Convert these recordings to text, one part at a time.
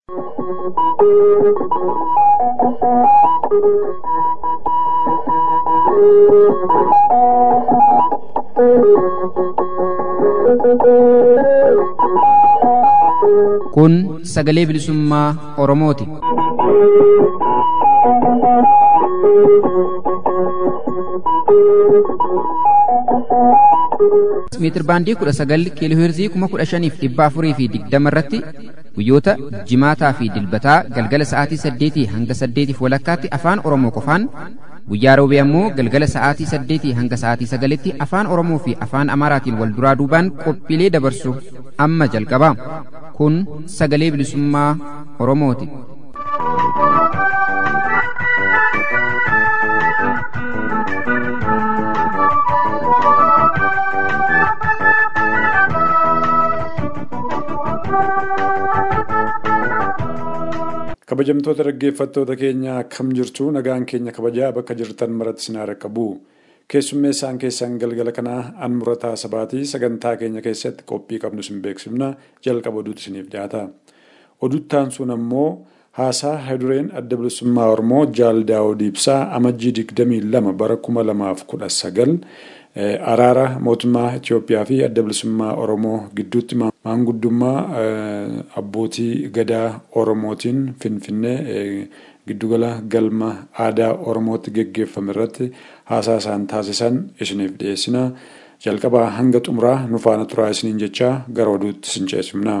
Kun sagalee bilisummaa Oromooti. Meetir baandii kudha sagal kiiloo heerzii kuma kudha shaniif dhibba afurii fi digdama irratti guyyoota jimaataa fi dilbataa galgala sa'aatii saddeetii hanga saddeetiif walakkaatti afaan Oromoo qofaan guyyaa roobee ammoo galgala sa'aatii saddeetii hanga sa'aatii sagalitti afaan Oromoo fi afaan Amaaraatiin wal duraa duubaan qophiilee dabarsu amma jalqaba. Kun sagalee bilisummaa Oromooti. kabajamtoota dhaggeeffattoota keenya akkam jirtu nagaan keenya kabajaa bakka jirtan maratti sinaa rakkabu keessummeessaan keessan galgala kanaa an murataa sabaatii sagantaa keenya keessatti qophii qabnu sin beeksifna jalqaba oduutu isiniif dhiyaata oduttaan sun ammoo haasaa haydureen adda bilisummaa oromoo jaal daawud ibsaa amajjii digdamii lama bara kuma lamaaf kudha sagal araara mootummaa Itoophiyaa fi adda bilisummaa Oromoo gidduutti maanguddummaa abbootii gadaa Oromootiin Finfinnee giddugala galma aadaa Oromootti geggeeffame irratti haasaa isaan taasisan isiniif dhiyeessina. Jalqabaa hanga xumuraa nu faana turaa isiniin jechaa gara oduutti sin ceesifna.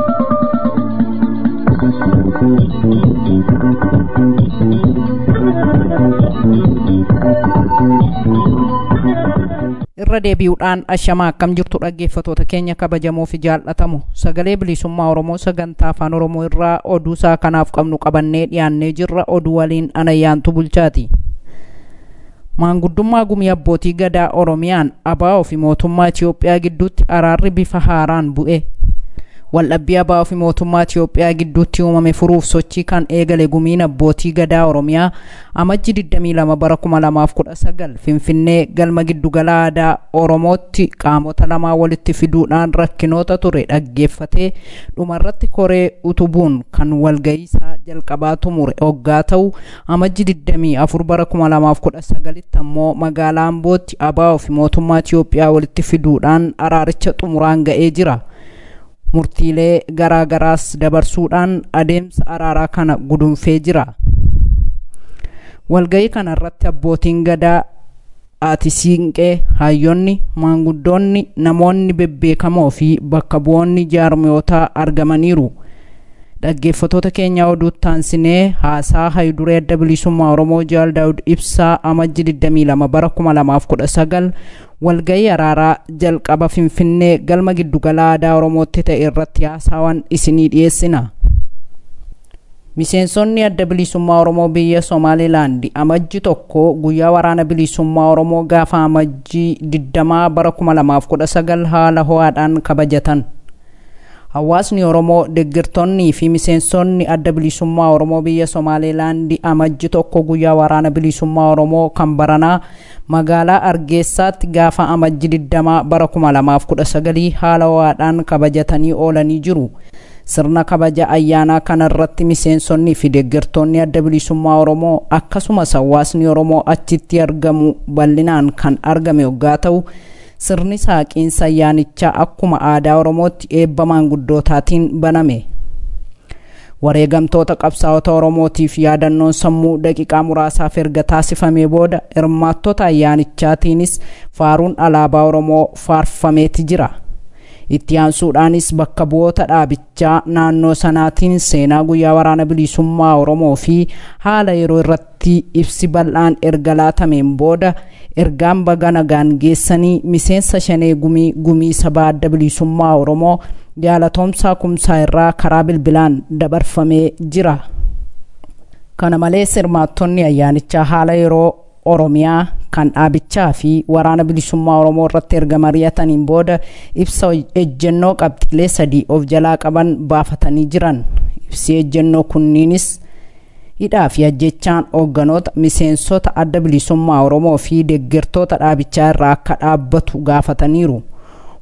irra deebi'uudhaan ashamaa akkam jirtu dhaggeeffatoota keenya kabajamoo fi jaallatamu sagalee bilisummaa oromoo sagantaa afaan oromoo irraa oduu isaa kanaaf qabnu qabannee dhiyaannee jirra oduu waliin anayyaantu bulchaati maanguddummaa gumii abbootii gadaa oromiyaan abaa'oo fi mootummaa itiyoophiyaa gidduutti araarri bifa haaraan bu'e waldhabbii abaa'oo fi mootummaa itiyoophiyaa gidduutti uumame furuuf sochii kan eegale gumiin abbootii gadaa oromiyaa amajji 22 bara 2019 finfinnee galma giddugala aadaa oromootti qaamota lamaa walitti fiduudhaan rakkinoota ture dhaggeeffatee dhumarratti koree utubuun kan walga'iisaa jalqabaa tumure hoggaa ta'u amajji 24 bara 2019 ammoo magaalaa ambootti abaa'oo fi mootummaa itiyoophiyaa walitti fiduudhaan araaricha xumuraan ga'ee jira. murtiilee garaa garaas dabarsuudhaan adeemsa araaraa kana gudunfee jira walga'ii kana irratti abbootiin gadaa ati siinqee hayyoonni maanguddoonni namoonni bebbeekamoo fi bakka bu'oonni jaarmiyootaa argamaniiru dhaggeeffatoota keenya oduu taansinee haasaa hayduree adda bilisummaa oromoo jaal daawud ibsaa amajji 22 bara 2019 walga'ii araaraa jalqaba finfinnee galma giddugala aadaa oromootti ta'e irratti haasawan isinii dhiyeessina miseensonni adda bilisummaa oromoo biyya somaalilaandi amajji tokko guyyaa waraana bilisummaa oromoo gaafa amajjii 20 bara 2019 haala ho'aadhaan kabajatan hawaasni oromoo deeggartoonnii fi miseensonni adda bilisummaa oromoo biyya somaalilaandi amajji tokko guyyaa waraana bilisummaa oromoo kan baranaa magaalaa argeessaatti gaafa amajji 20 bara 2019 haala ho'aadhaan kabajatanii oolanii jiru sirna kabaja ayyaanaa kanarratti miseensonnii fi deeggartoonni adda bilisummaa oromoo akkasumas hawaasni oromoo achitti argamu bal'inaan kan argame yoggaa ta'u sirni saaqiinsa ayyaanichaa akkuma aadaa oromootti eebba maanguddootaatiin baname wareegamtoota qabsaa'ota oromootiif yaadannoon sammuu daqiiqaa muraasaaf erga taasifamee booda hirmaattota ayyaanichaatiinis faaruun alaabaa oromoo faarfameeti jira itti aansuudhaanis bakka bu'oota dhaabichaa naannoo sanaatiin seenaa guyyaa waraana bilisummaa oromoo fi haala yeroo irratti ibsi bal'aan erga laatameen booda ergaan baga nagaan geessanii miseensa shanee gumii gumii sabaa adda bilisummaa oromoo jaalatoomsaa kumsaa irraa karaa bilbilaan dabarfamee jira kana malees hirmaattonni ayyaanichaa haala yeroo oromiyaa kan dhaabichaa fi waraana bilisummaa oromoo irratti erga mari'ataniin booda ibsa ejjennoo qabxiilee sadii of jalaa qaban baafatanii jiran ibsi ejjennoo kunniinis hidhaa fi ajjechaan hoogganoota miseensota adda bilisummaa oromoo fi deeggartoota dhaabichaa irraa akka dhaabbatu gaafataniiru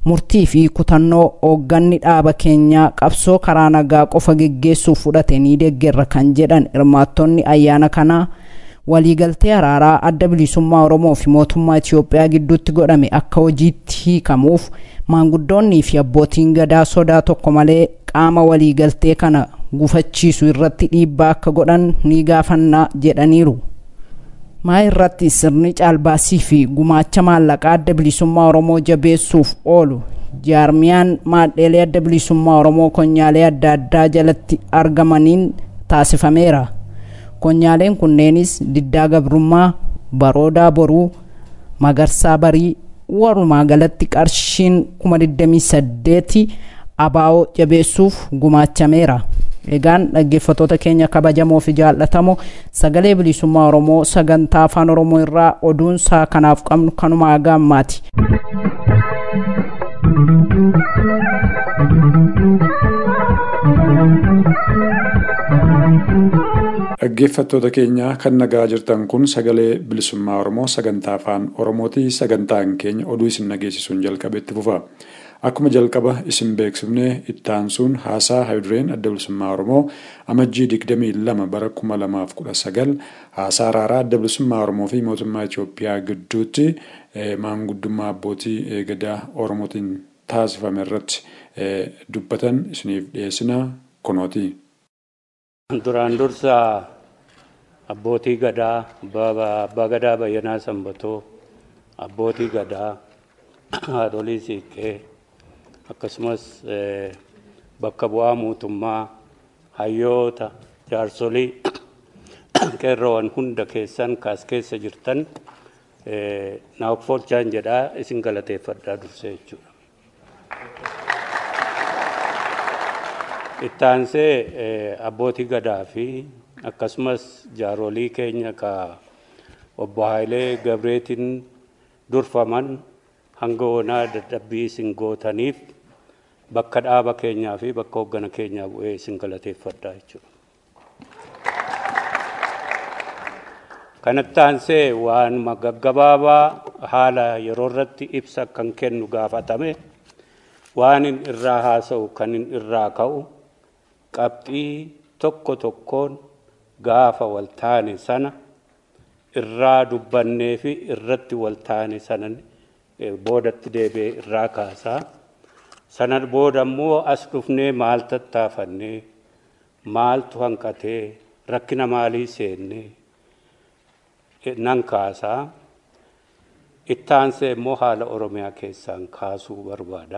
murtii fi kutannoo hoogganni dhaaba keenyaa qabsoo karaa nagaa qofa geggeessuuf fudhate ni deeggerra kan jedhan hirmaattonni ayyaana kanaa waliigaltee araaraa adda bilisummaa oromoo fi mootummaa itiyoophiyaa gidduutti godhame akka hojiitti hiikamuuf maanguddoonnii fi abbootiin gadaa sodaa tokko malee qaama waliigaltee kana gufachiisu irratti dhiibbaa akka godhan ni gaafannaa jedhaniiru. maa irratti sirni caalbaasii fi gumaacha maallaqaa adda bilisummaa oromoo jabeessuuf oolu jaarmiyaan maadheelee adda bilisummaa oromoo konyaalee adda addaa jalatti argamaniin taasifameera konyaaleen kunneenis diddaa gabrummaa baroodaa boruu magarsaa barii walumaa galatti qarshiin 28 abaa'oo jabeessuuf gumaachameera. egaan dhaggeeffattoota keenya kabajamoo fi jaallatamoo sagalee bilisummaa oromoo sagantaa afaan oromoo irraa oduun isaa kanaaf qabnu kanuma haga ammaati. dhaggeeffattoota keenya kan nagaa jirtan kun sagalee bilisummaa oromoo sagantaa afaan oromooti sagantaan keenya oduu isin nageessisuun jalqabe itti fufa. Akkuma jalqaba isin beeksifne ittaansuun haasaa hayidureen adda bilisummaa Oromoo amajjii 22 bara 2019 haasaa araaraa adda bilisummaa Oromoo fi mootummaa Itoophiyaa gidduutti maanguddummaa abbootii gadaa Oromootiin taasifame irratti dubbatan isiniif dhiyeessina kunooti. Duraan dursa abbootii gadaa abbaa gadaa bayyanaa sanbatoo abbootii gadaa haadholii siiqqee akkasumas bakka bu'aa mootummaa hayyoota jaarsolii qeerroowwan hunda keessan kaas keessa jirtan naaf folchaan jedhaa isin galateeffadhaa dursee jechuudha. Ittaansee abbootii gadaa fi akkasumas jaarolii keenya ka obbo Haayilee Gabreetiin durfaman hanga onaa dadhabbii isin gootaniif bakka dhaaba keenyaa fi bakka hoggana keenyaa bu'ee isin galateeffadhaa jechuudha. Kanatti aansee waan gaggabaabaa haala yeroo irratti ibsa kan kennu gaafatame waan in irraa haasa'u kan in irraa ka'u qabxii tokko tokkoon gaafa waltaane sana irraa dubbannee fi irratti waltaane sanan boodatti deebi'ee irraa kaasaa sana booda immoo as dhufnee maal tattaafannee maaltu hanqatee rakkina maalii seennee nan kaasaa ittaansee immoo haala oromiyaa keessaan kaasuu barbaada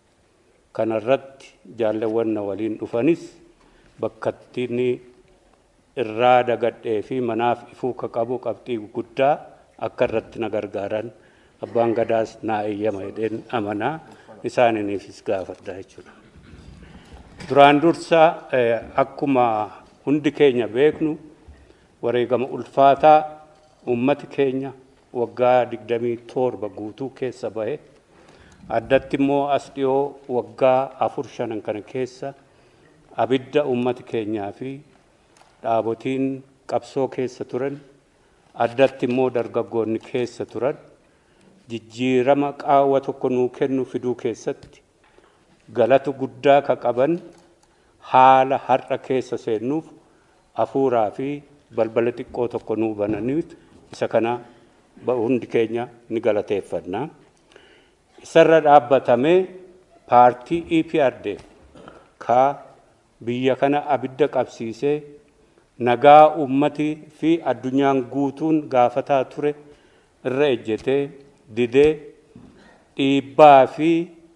kanarratti jaalleewwan na waliin dhufanis bakkattiin irraa dagadhee fi manaaf ifuu ka qabu qabxii guddaa akka irratti na gargaaran abbaan gadaas naa eeyyama jedheen amanaa isaaniifis gaafadha jechuudha. Duraan dursa akkuma hundi keenya beeknu wareegama ulfaataa ummati keenya waggaa digdamii torba guutuu keessa bahe addatti immoo as dhiyoo waggaa afur shanan kana keessa abidda ummati keenyaa fi dhaabotiin qabsoo keessa turan addatti immoo dargaggoonni keessa turan jijjiirama qaawwa tokko nuu kennu fiduu keessatti galata guddaa ka qaban haala har'a keessa seennuuf hafuuraa fi balbala xiqqoo tokko nuu bananiif isa kana hundi keenya ni galateeffanna. Isarra dhaabbatamee paartii EPRDF ka biyya kana abidda qabsiisee nagaa ummati fi addunyaan guutuun gaafataa ture irra ejjetee didee dhiibbaa fi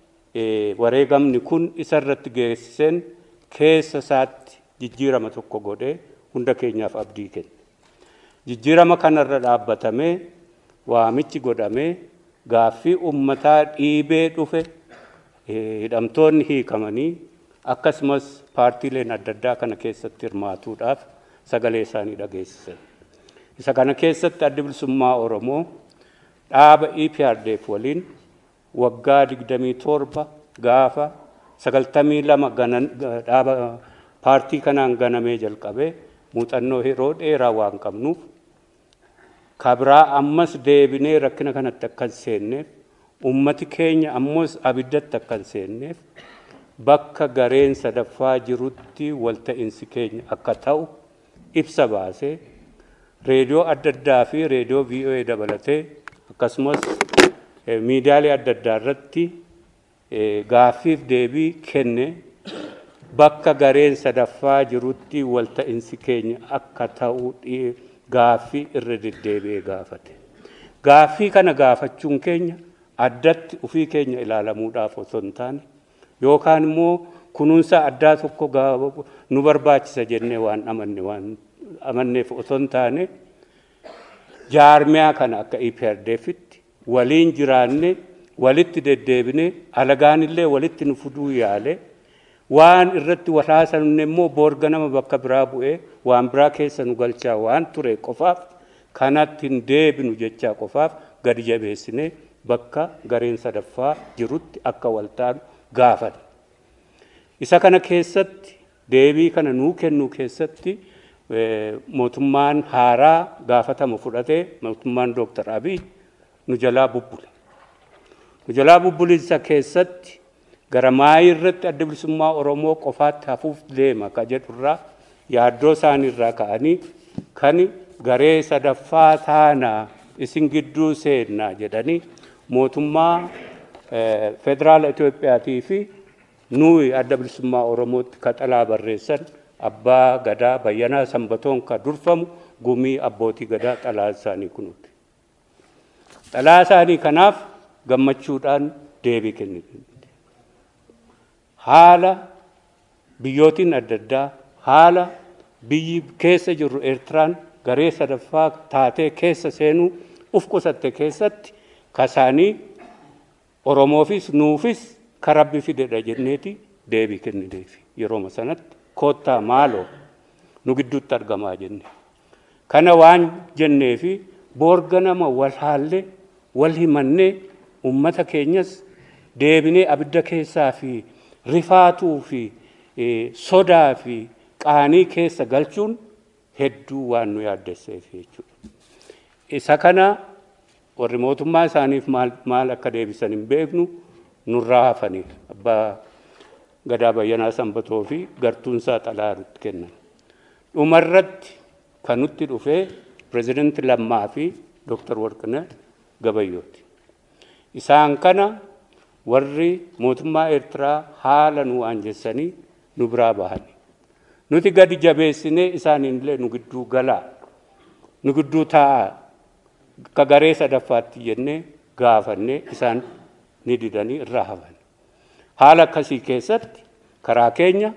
wareegamni kun isarratti geessiseen keessa isaatti jijjiirama tokko godhee hunda keenyaaf abdii kenne. Jijjiirama kanarra dhaabbatamee waamichi godhamee gaaffii ummataa dhiibee dhufe hidhamtoonni hiikamanii akkasumas paartiileen adda addaa kana keessatti hirmaatuudhaaf sagalee isaanii dhageessisan. Isa kana keessatti addi bilisummaa Oromoo dhaaba EPRDF waliin waggaa digdamii torba gaafa sagaltamii lama dhaaba paartii kanaan ganamee jalqabee muuxannoo yeroo dheeraa waan qabnuuf kabraa ammas deebinee rakkina kanatti akka hin seenneef ummati keenya ammoos abiddatti akka hin seenneef bakka gareen sadaffaa jirutti walta'insi keenya akka ta'u ibsa baasee reediyoo adda addaa fi reediyoo VOA dabalatee akkasumas miidiyaalee adda addaa irratti gaaffiif deebii kenne bakka gareen sadaffaa jirutti walta'insi keenya akka ta'u gaaffii irra deddeebi'ee gaafate. Gaaffii kana gaafachuun keenya addatti ufii keenya ilaalamuudhaaf osoo hin taane yookaan immoo kunuunsa addaa tokko nu barbaachisa jennee waan amanne waan amanneef osoo hin taane jaarmiyaa kana akka IPRDFitti waliin jiraanne walitti deddeebine alagaan illee walitti nu fuduu yaale waan irratti walhaasanne immoo boorga nama bakka biraa bu'ee waan biraa keessa nu galchaa waan ture qofaaf kanatti hin deebinu jechaa qofaaf gadi jabeessine bakka gareen sadaffaa jirutti akka waltaanu gaafate. Isa kana keessatti deebii kana nuu kennuu keessatti mootummaan haaraa gaafatama fudhatee mootummaan Dooktar Abiy nu jalaa bubbule. Nu jalaa bubbulinsa keessatti gara maayii irratti adda bilisummaa Oromoo qofaatti hafuuf deema ka jedhurraa yaaddoo isaaniirraa ka'anii kan garee sadaffaa taanaa isin gidduu seennaa jedhanii mootummaa federaala Itoophiyaatii fi nuyi adda bilisummaa Oromootti kaxalaa barreessan abbaa gadaa bayyanaa sanbatoon ka durfamu gumii abbootii gadaa xalaa isaanii kunuuti. Xalaa isaanii kanaaf gammachuudhaan deebii kennite. Haala biyyootiin adda addaa haala biyyi keessa jirru Eertiraan garee sadaffaa taatee keessa seenuu uf qusatte keessatti kasaanii Oromoofis nuufis karabbi fidedha jenneeti deebii kennineefi yerooma sanatti koottaa maaloo nu gidduutti argamaa jenne. Kana waan jenneefi boorga nama wal haallee wal himannee ummata keenyas deebinee abidda keessaa fi rifaatuu fi sodaa fi qaanii keessa galchuun hedduu waan nu yaaddesseef jechuudha. Isa kana warri mootummaa isaaniif maal akka deebisan hin beeknu nurraa hafanii abbaa gadaa bayyanaa sanbatoo fi gartuunsaa xalaa nutti kennan. Dhumarratti kan nutti dhufee pirezidaantii Lammaa fi Dooktar Warqinee Gabayyooti. Isaan kana warri mootummaa Eertiraa haala nu waanjessanii nu biraa bahani. Nuti gadi jabeessinee isaaniinillee nu gidduu galaa, nu gidduu taa'aa, akka garee sadaffaatti jennee gaafannee isaan ni didanii irraa hafan. Haala akkasii keessatti karaa keenya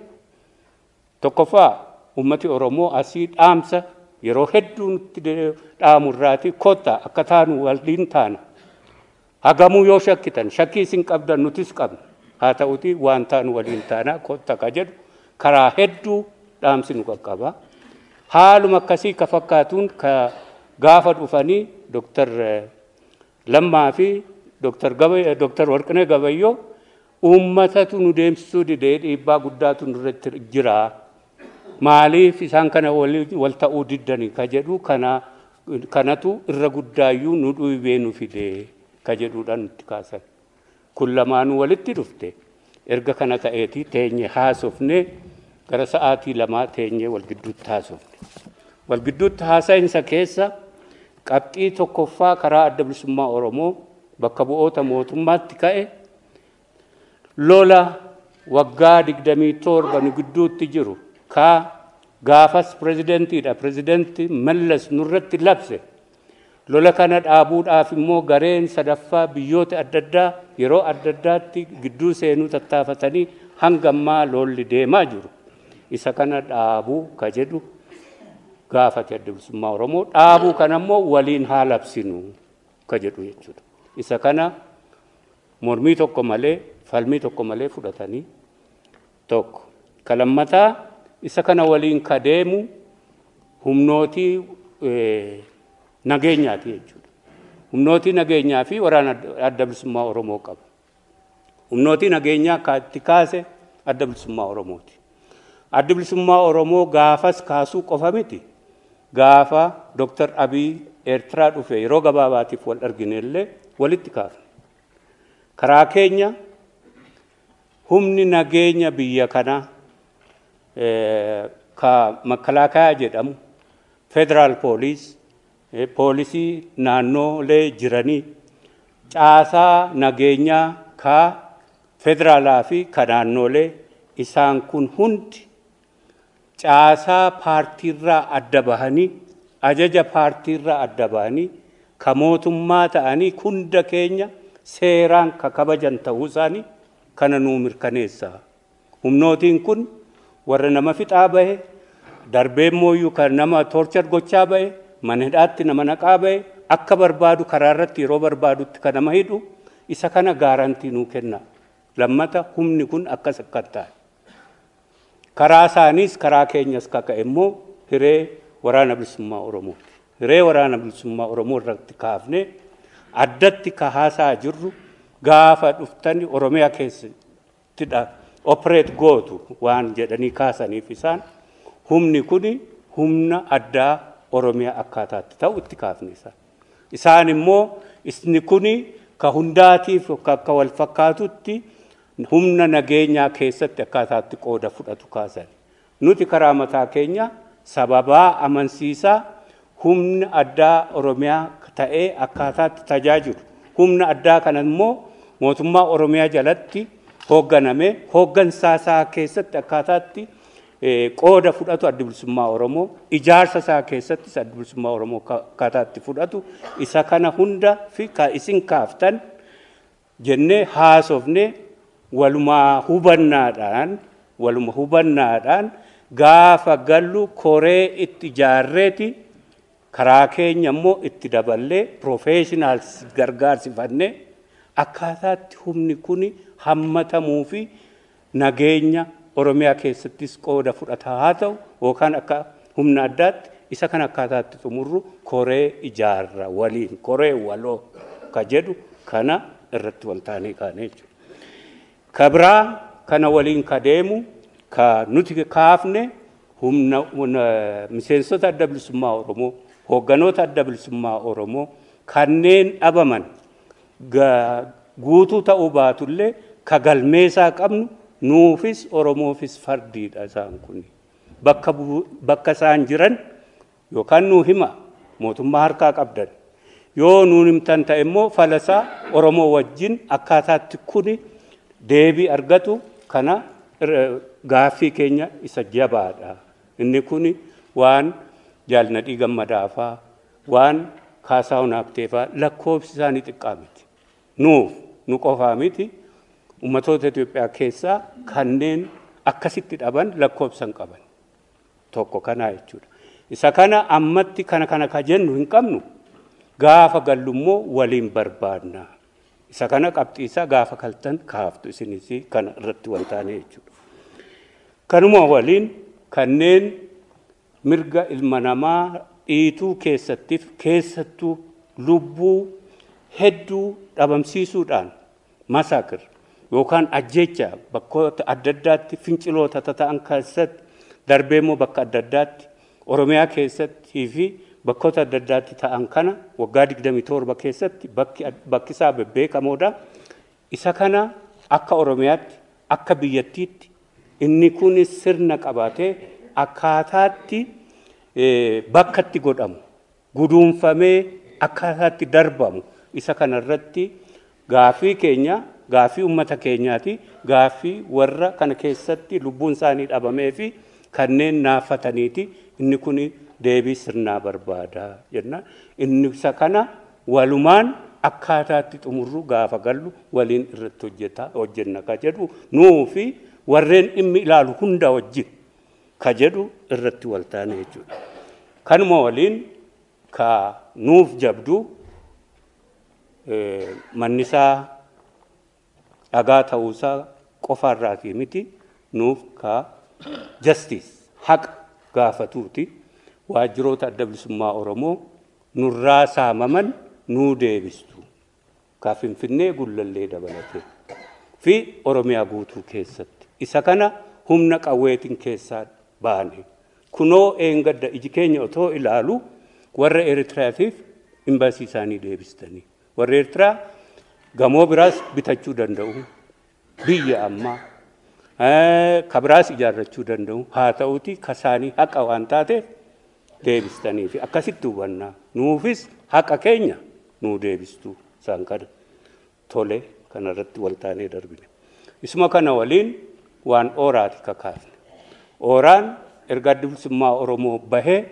tokkoffaa ummati Oromoo asii dhaamsa yeroo hedduu nutti dhaamurraati kottaa akka taanu waliin taana. Hagamuu yoo shakkitan shakkii isin qabdan nutis qabna. Haa ta'uti waan taanu waliin taana kotta ka jedhu karaa hedduu dhaamsi nu qaqqaba. Haaluma akkasii ka fakkaatuun ka gaafa dhufanii Dooktar Lammaa fi Dooktar Warqinee Gabayyoo uummatatu nu deemsisuu didee dhiibbaa guddaatu nurratti jira. Maaliif isaan kana wal ta'uu diddanii ka jedhu kanatu irra guddaayyuu nu dhiibee nu fidee ka jedhuudhaan nutti kaasan. Kun lamaanuu walitti dhufte erga kana ta'eeti teenye haasofne gara sa'aatii lamaa teenye wal gidduutti haasofne. Wal gidduutti haasa'insa keessa qabxii tokkoffaa karaa adda bilisummaa Oromoo bakka bu'oota mootummaatti ka'e lola waggaa digdamii torba nu gidduutti jiru ka gaafas pireezidentiidha pireezidentii mallas nurratti labse lola kana dhaabuudhaaf immoo gareen sadaffaa biyyoota adda addaa yeroo adda addaatti gidduu seenuu tattaafatanii hanga ammaa lolli deemaa jiru isa kana dhaabuu ka jedhu gaafate adda bilisummaa Oromoo dhaabuu kana immoo waliin haa labsinu ka jedhu jechuudha. Isa kana mormii tokko malee falmii tokko malee fudhatanii tokko. Ka lammataa isa kana waliin ka deemu humnootii nageenyaati jechuudha. Humnootii nageenyaa fi waraana adda bilisummaa Oromoo qaba. Humnootii nageenyaa ka itti kaase adda bilisummaa Oromooti. Adda bilisummaa Oromoo gaafas kaasuu qofa miti. Gaafa Dooktar Abiy Eertiraa dhufe yeroo gabaabaatiif wal argine illee walitti kaafne. Karaa keenya humni nageenya biyya kanaa ka makalaakaa jedhamu federaal pooliis poolisii naannoolee jiranii caasaa nageenyaa ka federaalaa fi ka naannoolee isaan kun hundi caasaa paartiirraa adda bahanii ajaja paartiirraa adda bahanii ka mootummaa ta'anii hunda keenya seeraan ka kabajan ta'uu isaanii kana nuu mirkaneessa. Humnootiin kun warra nama fixaa bahe darbee mooyyuu kan nama torchar gochaa bahe mana hidhaatti nama naqaa bahe akka barbaadu karaa irratti yeroo barbaadutti kan nama hidhu isa kana gaarantii nuu kenna. Lammata humni kun akkas akka ta'e. Karaa isaaniis karaa keenyas kaka'e immoo hiree waraana bilisummaa Oromooti. Hiree waraana bilisummaa Oromoo irratti kaafnee addatti kahaasaa jirru gaafa dhuftani Oromiyaa keessattidha opereet gootu waan jedhanii kaasaniif isaan humni kuni humna addaa Oromiyaa akkaataatti ta'u itti kaafne isaan. Isaan immoo isni kuni ka hundaatiif akka wal fakkaatutti humna nageenyaa keessatti akkaataatti qooda fudhatu kaasan. Nuti karaa mataa keenya sababaa amansiisaa humna addaa Oromiyaa ta'ee akkaataatti tajaajilu. Humna addaa kana immoo mootummaa Oromiyaa jalatti hoogganame hooggansaa isaa keessatti akkaataatti qooda fudhatu adda bilisummaa Oromoo ijaarsa isaa keessattis adda bilisummaa Oromoo akkaataatti fudhatu isa kana hunda fi isin kaaftan jennee haasofne walumaa hubannaadhaan waluma hubannaadhaan gaafa gallu koree itti ijaarreeti karaa keenya immoo itti daballee professionals gargaarsifannee akkaataatti humni kun hammatamuu fi nageenya Oromiyaa keessattis qooda fudhataa haa ta'u yookaan akka humna addaatti isa kan akkaataatti xumurru koree ijaarra waliin koree waloo ka jedhu kana irratti waltaanee kaanee jechuudha. Ka biraa kana waliin ka deemu ka nuti kaafne humna miseensota adda bilisummaa Oromoo hoogganoota adda bilisummaa Oromoo kanneen dhabaman guutuu ta'uu baatullee ka galmeesaa qabnu nuufis Oromoofis fardiidha isaan kun. Bakka, bakka isaan jiran yookaan nuu hima mootummaa harkaa qabdan. Yoo nuun himtan ta'e immoo falasaa Oromoo wajjin akkaataatti kuni deebii argatu kana gaaffii keenya isa jabaadha. Inni kuni waan jaalnadhii gammadaafaa waan kaasaa hunaafteefaa lakkoofsi isaanii xiqqaa miti. Nuuf nu qofaa miti ummatoota Itoophiyaa keessaa kanneen akkasitti dhaban lakkoofsan qaban. Tokko kanaa jechuudha. Isa kana ammatti kana kana ka jennu hin qabnu gaafa gallummoo waliin barbaadna. Isa kana qabxiisaa gaafa kaltan kaaftu isinis kana irratti waltaanee jechuudha. Kanuma waliin kanneen mirga ilma namaa dhiituu keessattiif keessattuu lubbuu hedduu dhabamsiisuudhaan masaakir yookaan ajjecha bakkoota adda addaatti finciloota ta'an keessatti darbee immoo bakka adda addaatti Oromiyaa keessattii fi bakkoota adda addaatti ta'an kana waggaa 27 keessatti bakki isaa bebbeekamoodha. Isa kana akka Oromiyaatti akka biyyattiitti inni kun sirna qabaatee akkaataatti bakka itti godhamu guduunfamee akkaataatti darbamu isa kanarratti gaafii keenya gaafii uummata keenyaati gaafii warra kana keessatti lubbuun isaanii dhabamee fi kanneen naafataniiti inni kun deebii sirnaa barbaada jenna inni isa kana walumaan akkaataatti xumurru gaafa gallu waliin irratti hojjeta hojjenna ka jedhu nuu fi warreen dhimmi ilaalu hunda wajjin ka jedhu irratti waltaane jechuudha. Kanuma waliin ka nuuf jabdu mannisaa dhagaa ta'uusaa qofaarraatii miti nuuf ka justice haqa gaafatuuti waajjiroota adda bilisummaa Oromoo nurraa saamaman nuu deebistu ka Finfinnee gullallee dabalatee fi Oromiyaa guutuu keessatti isa kana humna qawweetiin keessaa baane kunoo eengadda iji keenya otoo ilaalu warra Eritiraatiif imbaasii isaanii deebistanii warra Eritiraa gamoo biraas bitachuu danda'u biyya ammaa ka biraas ijaarrachuu danda'u haa ta'uti kasaanii haqa waan taateef deebistanii fi akkasitti hubannaa nuufis haqa keenya nuu deebistuu isaan kana tole kanarratti waltaanee darbine. Isuma kana waliin waan ooraati kakaafne. Ooraan erga adda bilisummaa Oromoo bahee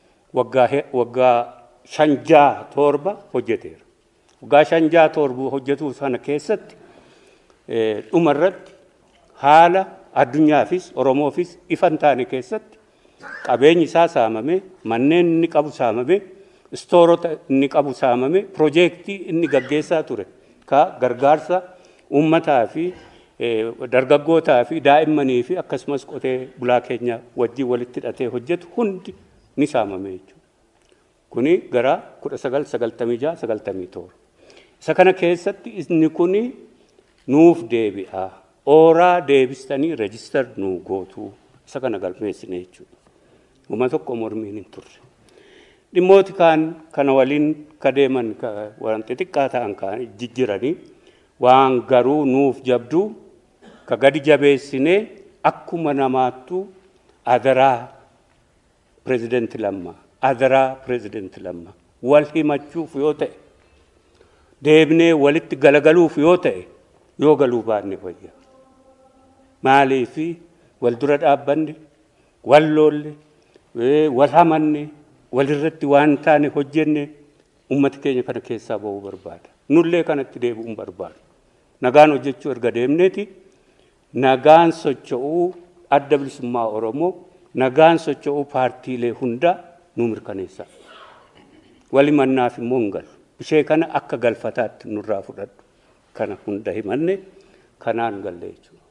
waggaa shanjaa torba hojjeteera. Waggaa shanjaa torba hojjetuu sana keessatti dhumarratti haala addunyaafis Oromoofis ifan taane keessatti qabeenyi isaa saamame manneen inni qabu saamame istoorota inni qabu saamame piroojeektii inni gaggeessaa ture ka gargaarsa uummataa fi dargaggootaa fi daa'immanii fi akkasumas qotee bulaa keenya wajjin walitti hidhatee hojjetu hundi ni saamame jechuudha. Kuni gara kudha sagal sagaltamii jaha sagaltamii torba. Isa kana keessatti inni kuni nuuf deebi'a. Ooraa deebistanii reejistar nuu gootuu isa kana galmeessine jechuudha. Uma tokko mormiin hin turre. Dhimmooti kaan kana waliin ka deeman waan xixiqqaa ta'an kaan jijjiranii waan garuu nuuf jabduu ka gadi jabeessinee akkuma namaattuu adaraa pireezidanti lammaa adaraa pireezidanti lammaa wal himachuuf yoo ta'e deebinee walitti galagaluuf yoo ta'e yoo galuu baanne wayya maaliifi wal dura dhaabbanne wal loolle wal hamanne walirratti waan taane hojjenne ummata keenya kana keessaa ba'uu barbaada nullee kanatti deebi'uun barbaadu nagaan hojjechuu erga deemneeti nagaan socho'uu adda bilisummaa oromoo nagaan socho'uu paartiilee hundaa nu mirkaneessa wali mannaaf immoo hin galu ishee kana akka galfataatti nurraa fudhadhu kana hunda himanne kanaan galle jechuudha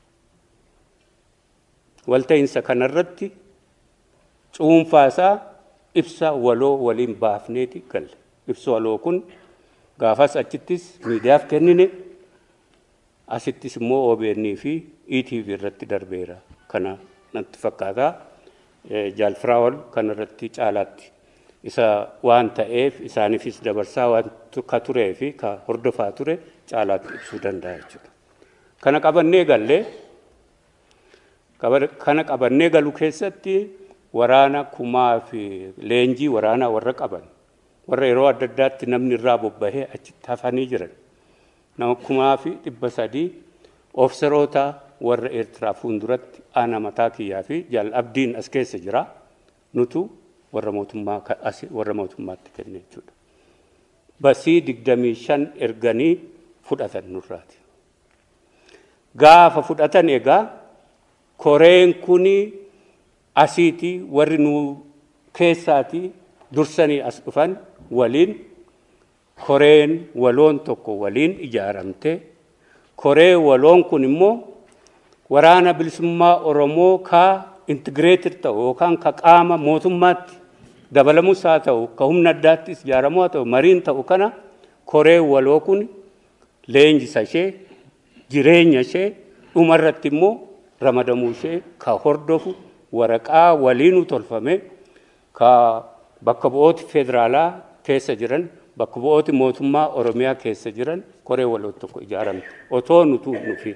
walta'iinsa kanarratti cuunfaasaa ibsa waloo waliin baafneeti galle ibsa waloo kun gaafas achittis miidiyaaf kennine asittis immoo OBN fi ETV irratti darbeera kana natti fakkaata jaalfiraawol kanarratti caalaatti isa waan ta'eef isaaniifis dabarsaa waan ka turee fi ka hordofaa ture caalaatti ibsuu danda'a jechuudha. Kana qabannee gallee kana qabannee galu keessatti waraana kumaa fi leenjii waraanaa warra qaban warra yeroo adda addaatti namni irraa bobbahee achitti hafanii jiran nama kumaa fi dhibba sadii ofiseroota warra eertiraa fuulduratti ana mataa kiyyaa fi jaal abdiin as keessa jira nutu warra mootummaa warra mootummaatti kenne jechuudha. Basii digdamii shan erganii fudhatan nurraati. Gaafa fudhatan egaa koreen kuni asiiti warri nu keessaati dursanii as dhufan waliin koreen waloon tokko waliin ijaaramte koree waloon kun immoo waraana bilisummaa Oromoo kaa intigireetir ta'u yookaan ka qaama mootummaatti dabalamus haa ta'u ka humna addaattis ijaaramu haa ta'u mariin ta'u kana koree waloo kun leenjisa ishee jireenya ishee dhumarratti immoo ramadamuu ishee ka hordofu waraqaa waliinu tolfame ka bakka bu'ooti federaalaa keessa jiran bakka bu'ooti mootummaa oromiyaa keessa jiran koree waloo tokko ijaaramte otoo nutu nufi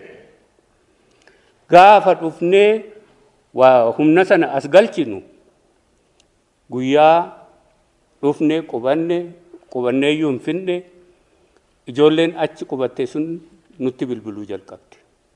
gaafa dhufnee waa humna sana as galchinu guyyaa dhufnee qubanne qubannee iyyuu hin finne ijoolleen achi qubatte sun nutti bilbiluu jalqabde.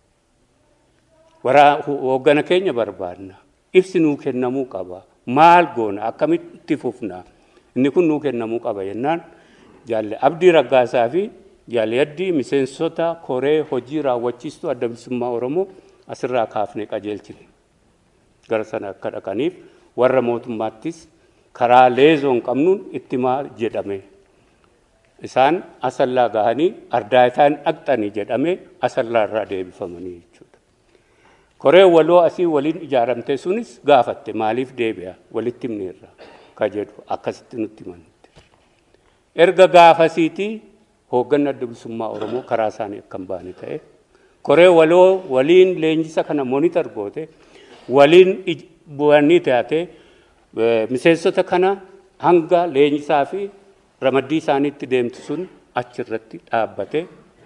Waraa hooggana keenya barbaadna. Ibsi nuu kennamuu qaba. Maal goona akkamitti fufna inni kun nuu kennamuu qaba jennaan jaalle abdii raggaasaa fi jaalle yaddii miseensota koree hojii raawwachiistuu adda bilisummaa Oromoo asirraa kaafnee qajeelchine. Gara sana akka dhaqaniif warra mootummaattis karaa leezoon qabnuun itti maal jedhame. Isaan asallaa gahanii ardaayitaan dhaqxanii jedhame asallaa irraa deebifamanii jechuudha. Koree waloo asii waliin ijaaramte sunis gaafatte maaliif deebi'a walitti himneerra ka jedhu akkasitti nutti himanitti. Erga gaafasiitii hoogganni adda bilisummaa Oromoo karaa isaanii akka hin baane ta'e koree waloo waliin leenjisa kana monitor goote waliin bu'anii taate miseensota kana hanga leenjisaa fi ramaddii isaaniitti deemtu sun achirratti dhaabbate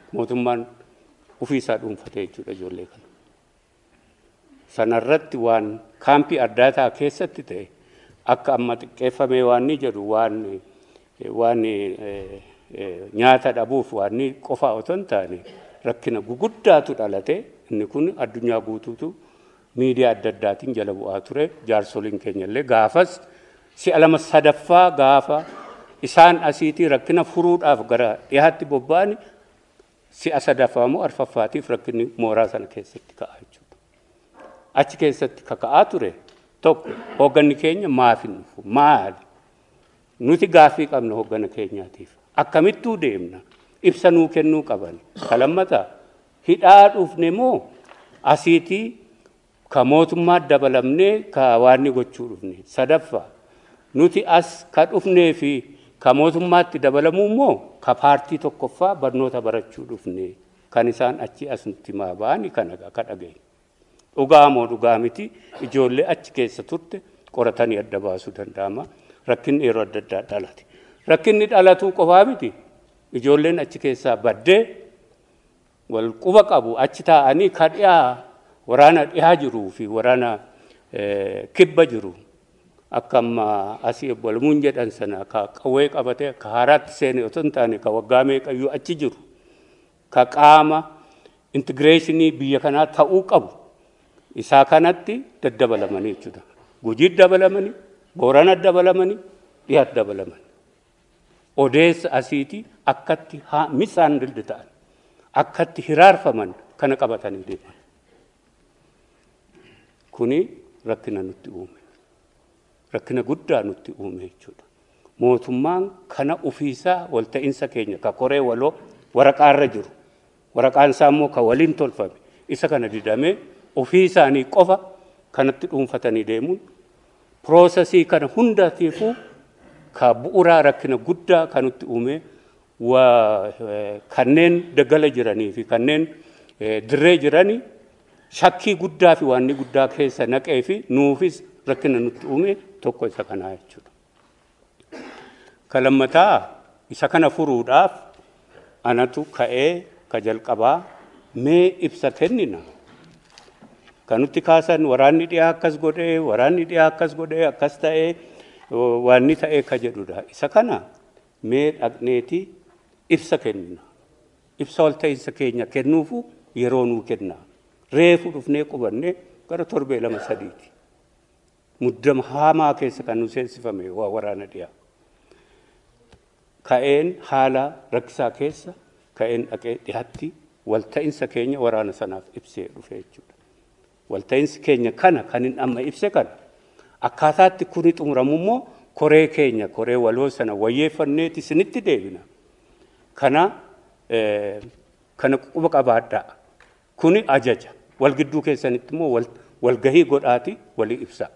mootummaan ofiisaa dhuunfatee jechuudha ijoollee kana. Sanarratti waan kaampii addaataa keessatti ta'e akka amma xiqqeeffamee waan ni jedhu waan waan nyaata dhabuuf waan ni qofaa otoo hin taane rakkina guguddaatu dhalate inni kun addunyaa guutuutu miidiyaa adda addaatiin jala bu'aa ture jaarsoliin keenya illee gaafas si'a lama sadaffaa gaafa isaan asiitii rakkina furuudhaaf gara dhiyaatti bobba'ani si'a sadaffaa immoo arfaffaatiif rakkinni mooraa sana keessatti ka'aa jechuudha. Achi keessatti kaka'aa ture tokko hoogganni keenya maaf hin dhufu maali? Nuti gaaffii qabna hooggana keenyaatiif. Akkamittuu deemna? Ibsa nuu kennuu qaban. Kalammataa hidhaa dhufne moo asiitii ka mootummaa dabalamnee ka waanni gochuu dhufne. Sadaffaa nuti as ka dhufnee fi ka mootummaatti dabalamuu immoo ka paartii tokkoffaa barnoota barachuu dhufne kan isaan achi as nutti maa ba'ani kana ka dhageenye. Dhugaa moo dhugaa miti ijoollee achi keessa turte qoratanii adda baasuu danda'ama. Rakkinni yeroo adda addaa dhalate. Rakkinni dhalatuu qofaa miti ijoolleen achi keessaa baddee wal quba qabu achi taa'anii ka dhiyaa waraana dhiyaa jiruu fi waraana kibba jiru akka amma asii walmuun jedhan sana ka qawwee qabatee ka haaraatti seene otoo hin taane ka waggaa meeqayyuu achi jiru ka qaama intigireeshinii biyya kanaa ta'uu qabu isaa kanatti daddabalamanii jechuudha. Gujiit dabalamanii, Boorana dabalamanii, dhiyaat dabalamanii. Odeessa asiitii akkatti misaan dildi ta'an, akkatti hiraarfaman kana qabatanii deeman. Kuni rakkina nutti uume. Rakkina guddaa nutti uume jechuudha. Mootummaan kana ofiisaa walta'iinsa keenya ka koree waloo waraqaarra jiru. Waraqaan isaa immoo ka waliin tolfame. Isa kana didamee ofii isaanii qofa kanatti dhuunfatanii deemuun piroosesii kana hundaatiifuu ka bu'uuraa rakkina guddaa kan nutti uume kanneen daggala jiranii fi kanneen dirree jiranii shakkii guddaa fi waanni guddaa keessa naqee fi nuufis rakkina nutti uume tokko isa kanaa jechuudha. Kalammataa isa kana furuudhaaf anatu ka'ee ka jalqabaa mee ibsa kennina. Kan nutti kaasan waraanni dhiyaa akkas godhee, waraanni dhiyaa akkas godhee, akkas ta'ee, waanni ta'ee ka jedhudha. Isa kana mee dhaqneeti ibsa kennina. Ibsa walta'iinsa keenya kennuufu yeroo nuu kenna. Reefu dhufnee qubannee gara torbee lama sadiiti. Muddama hamaa keessa kan nu seensifame waa waraana dhiyaa. Ka'een haala rakkisaa keessa ka'een dhaqee dhiyaatti walta'iinsa keenya waraana sanaaf ibsee dhufe jechuudha. walta'iinsi keenya kana kan hin amma ibse kana akkaataatti kuni xumuramu immoo koree keenya koree waloo sana wayyeeffanneeti isinitti deebina kana kana quba qabaadhaa kuni ajaja wal gidduu keessanitti immoo walgahii godhaati walii ibsa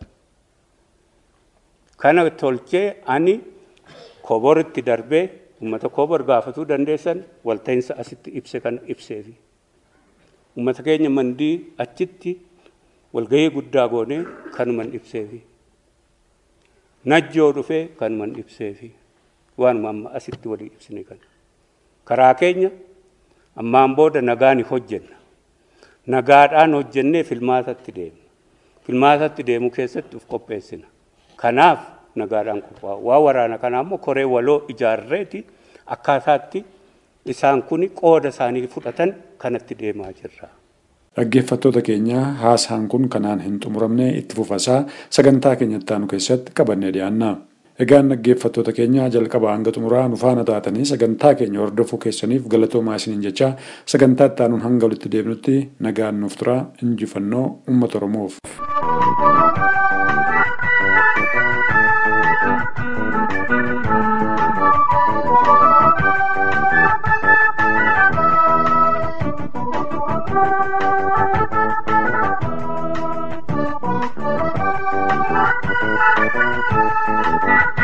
kana tolchee ani koboritti darbee ummata kobor gaafatuu dandeessan walta'iinsa asitti ibse kana ibseefi ummata keenya mandii achitti walgahii guddaa goonee kanuman ibseefi najjoo dhufee kanuman ibseefi waanuma amma asitti walii ibsine kan karaa keenya ammaan booda nagaan hojjenna nagaadhaan hojjennee filmaatatti deemna filmaatatti deemu keessatti uf qopheessina kanaaf nagaadhaan qophaa'u waa waraana kanaa immoo koree waloo ijaarreeti akkaataatti isaan kun qooda isaanii fudhatan kanatti deemaa jirra. Dhaggeeffattoota keenya haasaan kun kanaan hin xumuramne itti fufasaa sagantaa keenyatti aanu keessatti qabannee dhiyaanna. Egaan dhaggeeffattoota keenya jalqaba hanga xumuraa nu faana taatanii sagantaa keenya hordofuu keessaniif galatoomaa isiniin jecha sagantaa itti aanuun hanga walitti deebinutti nagaan nuuf tura injifannoo uummata Oromoof. Thank you.